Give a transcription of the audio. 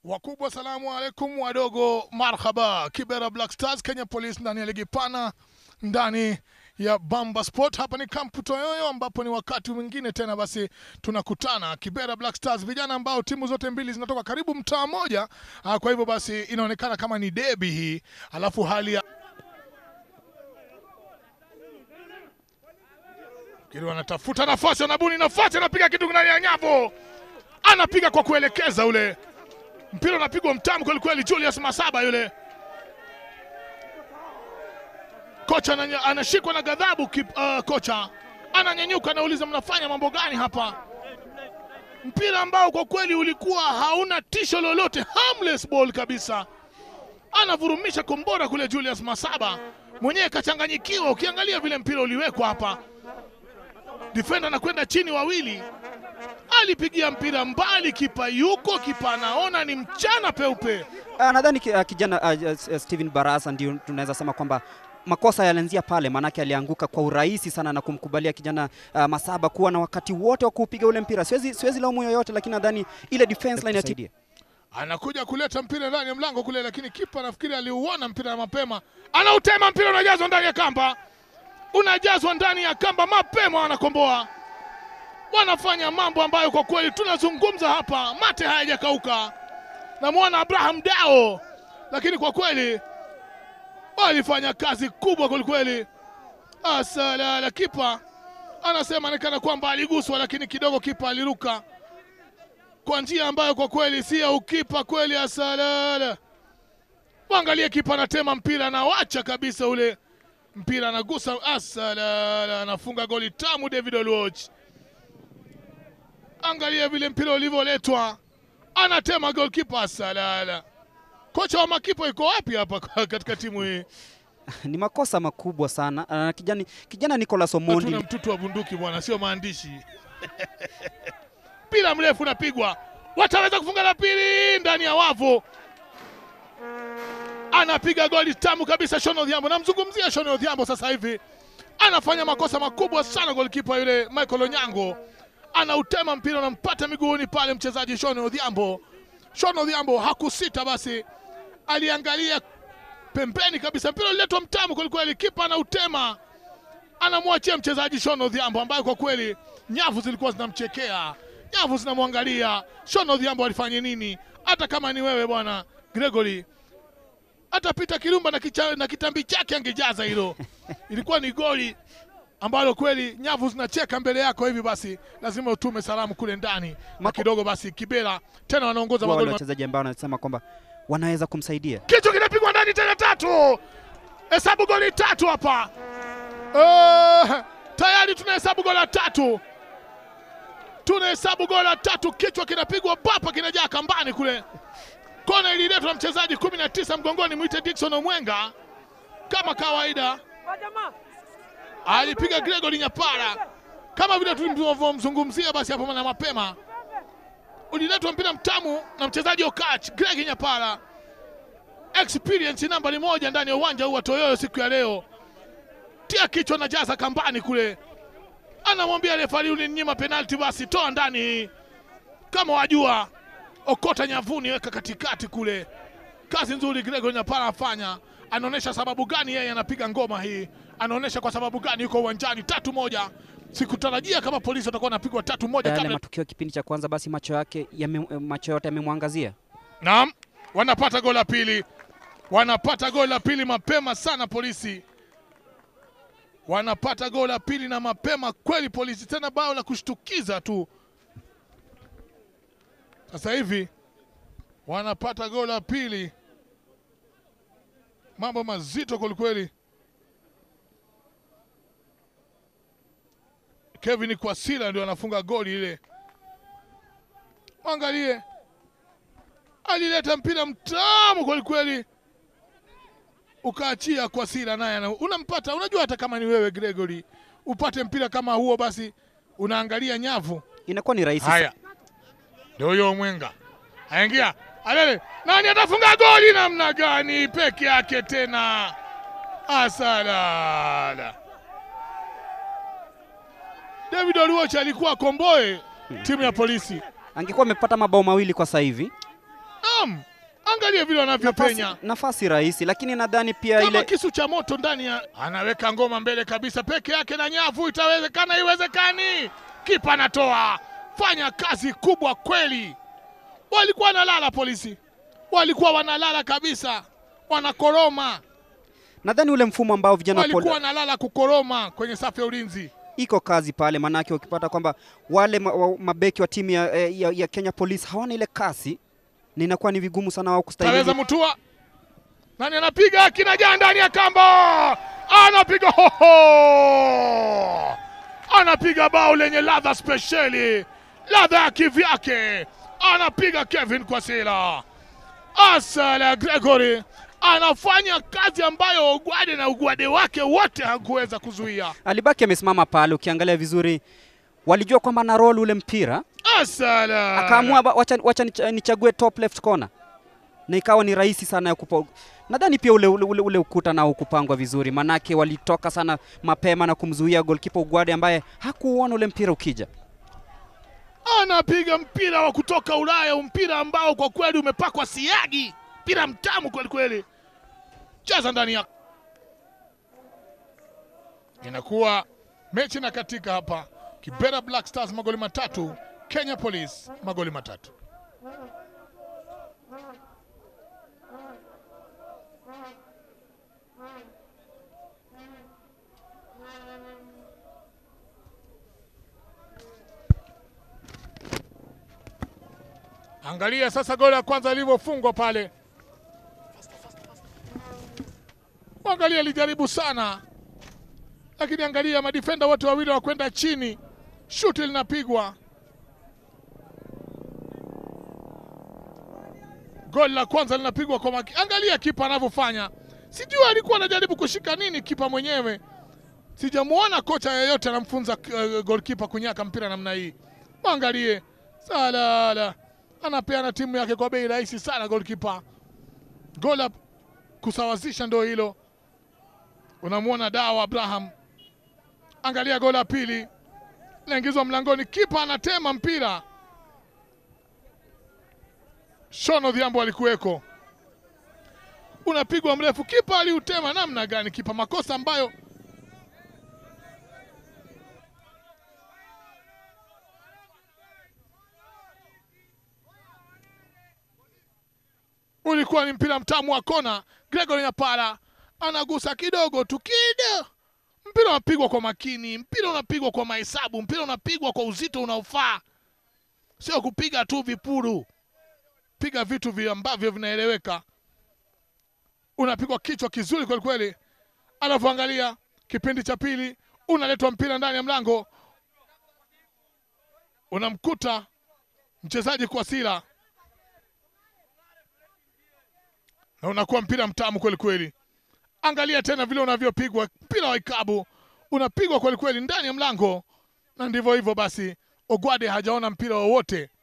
Wakubwa salamu alaikum, wadogo marhaba. Kibera Black Stars, Kenya Police ndani ya ligi pana, ndani ya Bamba Sport. Hapa ni kampu Toyoyo, ambapo ni wakati mwingine tena basi tunakutana Kibera Black Stars, vijana ambao timu zote mbili zinatoka karibu mtaa mmoja. Ah, Kwa hivyo basi inaonekana kama ni debi hii, alafu hali ya Kili wanatafuta nafasi, wanabuni nafasi, anapiga kitu ndani ya nyavu, anapiga kwa kuelekeza ule mpira unapigwa mtamu kweli kweli. Julius Masaba yule kocha ananya- anashikwa na ghadhabu. kip- uh, kocha ananyanyuka, anauliza mnafanya mambo gani hapa? Mpira ambao kwa kweli ulikuwa hauna tisho lolote, harmless ball kabisa. Anavurumisha kombora kule, Julius Masaba mwenyewe kachanganyikiwa. Ukiangalia vile mpira uliwekwa hapa, defender anakwenda chini wawili alipigia mpira mbali, kipa yuko, kipa anaona ni mchana peupe. Ah, nadhani ki- ah, kijana ah, ah, Steven Barasa ndio tunaweza sema kwamba makosa yalianzia pale, maanake alianguka kwa urahisi sana na kumkubalia kijana ah, Masaba kuwa na wakati wote wa kuupiga ule mpira. Siwezi, siwezi laumu yoyote, lakini nadhani ile defense line ya TD Anakuja kuleta mpira ndani ya mlango kule, lakini kipa nafikiri aliuona mpira mapema, anautema mpira, unajazwa ndani ya kamba, unajazwa ndani ya kamba mapema, wanakomboa, wanafanya mambo ambayo kwa kweli tunazungumza hapa, mate hayajakauka. Namwona Abraham Dao, lakini kwa kweli walifanya kazi kubwa kwelikweli. Asalala, kipa anasema onekana kwamba aliguswa, lakini kidogo kipa aliruka kwa njia ambayo kwa kweli si ya ukipa kweli. Asalala, wangalie kipa anatema mpira, anawacha kabisa ule mpira, anagusa. Asalala, anafunga goli tamu David Oluoch. Angalia vile mpira ulivyoletwa, anatema golkipa. Asalala, kocha wa makipa yuko wapi hapa katika timu hii? ni makosa makubwa sana. Ah, kijana, kijana Nicolas Hatuna Omondi mtutu wa bunduki bwana, sio maandishi. Mpira mrefu unapigwa, wataweza kufunga la pili ndani ya wavu. Anapiga goli tamu kabisa Shon Odhiambo. Namzungumzia Shon Odhiambo sasa hivi, anafanya makosa makubwa sana. Golikipa yule Michael Onyango anautema mpira, unampata miguuni pale mchezaji Shon Odhiambo. Shon Odhiambo hakusita, basi aliangalia pembeni kabisa, mpira uliletwa mtamu kwelikweli, kipa anautema anamwachia mchezaji Shon Odhiambo ambaye kwa kweli nyavu zilikuwa zinamchekea, nyavu zinamwangalia. Shon Odhiambo alifanya nini? Hata kama ni wewe bwana Gregory, hata Peter Kirumba na, kicha, na kitambi chake angejaza hilo. Ilikuwa ni goli ambalo kweli nyavu zinacheka mbele yako hivi, basi lazima utume salamu kule ndani na Mako- kidogo. Basi Kibera tena wanaongoza wa wale magoli wachezaji ambao wanasema kwamba wanaweza kumsaidia. kichwa kinapigwa ndani tena, tatu. Hesabu goli tatu hapa. Eh, tayari tunahesabu goli la tatu, tunahesabu goli la tatu. Kichwa kinapigwa bapa, kinajaa kambani kule. Kona ililetwa na mchezaji kumi na tisa mgongoni, mwite Dickson Omwenga kama kawaida, alipiga Gregory Nyapara kama vile tulivyomzungumzia. Basi hapo na mapema uliletwa mpira mtamu na mchezaji Okach Greg Nyapara experience nambari moja ndani ya uwanja huu wa Toyoyo siku ya leo. Tia kichwa na jaza kambani kule, anamwambia refari, ulininyima penalti, basi toa ndani hii kama wajua, okota nyavuni, weka katikati kule. Kazi nzuri Gregor Nyapara afanya, anaonyesha sababu gani yeye anapiga ngoma hii, anaonyesha kwa sababu gani yuko uwanjani. Tatu moja, sikutarajia kama polisi watakuwa wanapigwa tatu moja Yale kabla matukio ya kipindi cha kwanza, basi macho yake yame, macho yote yamemwangazia. Naam, wanapata goli la pili, wanapata goli la pili mapema sana polisi, wanapata goli la pili na mapema kweli polisi, tena bao la kushtukiza tu. Sasa hivi wanapata goli la pili, mambo mazito kwelikweli. Kevin Kwasila ndio anafunga goli ile, mwangalie alileta mpira mtamu kwelikweli, ukaachia kwa Sila naye ana- unampata. Unajua, hata kama ni wewe Gregory, upate mpira kama huo, basi unaangalia nyavu. Inakuwa ni rahisi Haya, ndio huyo Mwenga aingia alele, nani atafunga goli namna gani peke yake tena? Asalala, David Oluoch alikuwa komboe timu ya polisi. angekuwa amepata mabao mawili kwa sasa hivi. Naam, angalia vile nafasi, wanavyopenya nafasi rahisi, lakini nadhani pia kama ile kisu cha moto ndani ya, anaweka ngoma mbele kabisa peke yake na nyavu. Itawezekana? Iwezekani? Kipa anatoa, fanya kazi kubwa kweli. Walikuwa wanalala polisi, walikuwa wanalala kabisa, wanakoroma, nadhani ule mfumo ambao vijana wa walikuwa poli, wanalala kukoroma kwenye safu ya ulinzi. iko kazi pale, maanake ukipata kwamba wale ma, wa, mabeki wa timu ya, eh, ya, ya Kenya Police hawana ile kasi, na inakuwa ni vigumu sana wao Taweza kustahimili. Mutua, nani anapiga? Kinajaa ndani ya kamba, anapiga hoho, anapiga bao lenye ladha spesheli, ladha ya kivyake, anapiga Kevin Kwasila. Asala Gregory anafanya kazi ambayo Ogwade na ugwade wake wote hakuweza kuzuia. Alibaki amesimama pale, ukiangalia vizuri walijua kwamba na roll ule mpira, Asala akaamua ba- wacha, wacha nicha- nichague top left corner, na ikawa ni rahisi sana ya kupa. Nadhani pia ule, ule, ule, ule ukuta nao kupangwa vizuri, manake walitoka sana mapema na kumzuia goalkeeper Ugwade ambaye hakuuona ule mpira ukija. anapiga mpira wa kutoka Ulaya, mpira ambao kwa kweli umepakwa siagi, mpira mtamu kweli kweli. Cheza ndani ya, inakuwa mechi na katika hapa. Kibera Black Stars magoli matatu, Kenya Police magoli matatu. Angalia sasa goli la kwanza lilivyofungwa pale. Angalia alijaribu sana, lakini angalia madifenda wote wawili wakwenda chini, shuti linapigwa. Goli la kwanza linapigwa kwa maki. Angalia kipa anavyofanya, sijui alikuwa anajaribu kushika nini kipa mwenyewe. Sijamuona kocha yeyote anamfunza uh, goalkeeper kunyaka mpira namna hii. Mwangalie salala anapeana timu yake kwa bei rahisi sana goalkeeper. Goli la kusawazisha ndio hilo. Unamwona Dawa Abraham, angalia goli la pili naingizwa mlangoni, kipa anatema mpira. Shono Odhiambo alikuweko, unapigwa mrefu, kipa aliutema namna gani? Kipa makosa ambayo ulikuwa ni mpira mtamu wa kona. Gregory Nyapara anagusa kidogo tu kido, mpira unapigwa kwa makini, mpira unapigwa kwa mahesabu, mpira unapigwa kwa uzito unaofaa, sio kupiga tu vipuru. Piga vitu vi ambavyo vinaeleweka. Unapigwa kichwa kizuri kweli kweli, alafu angalia kipindi cha pili, unaletwa mpira ndani ya mlango, unamkuta mchezaji Kwasila na unakuwa mpira mtamu kweli kweli. Angalia tena vile unavyopigwa mpira wa ikabu, unapigwa kweli kweli ndani ya mlango, na ndivyo hivyo basi. Ogwade hajaona mpira wowote